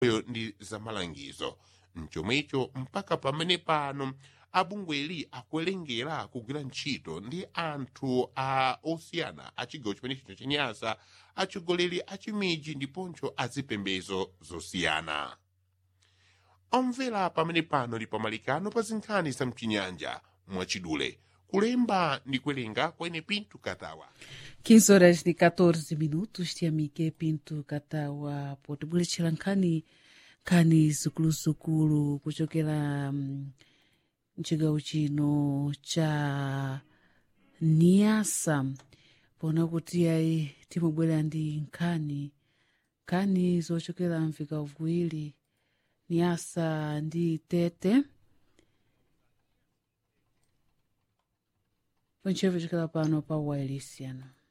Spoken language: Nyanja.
ndi zamalangizo mchomwecho mpaka pamene pano abungweli akuwerengera kugwira ntchito ndi anthu a osiyana a chigawo chimenecho chenyasa atsogoleri a chimiji ndiponso azipembedzo zosiyana omvera pamene pano ndi pamalikano pa zinkhani za mchinyanja mwachidule kulemba ndi kuwerenga kwene pinto katawa 15 horas ni 14 minutos tiyamike pinto katawa potibweretchera nkhani nkhani zikuluzikulu kuchokera mm, mchigawo chino cha niasa pona kuti ayi timabwera ndi nkhani nkhani zochokera mvigawo viwiri niasa ndi tete ponchevo chokera pano pa wailisiano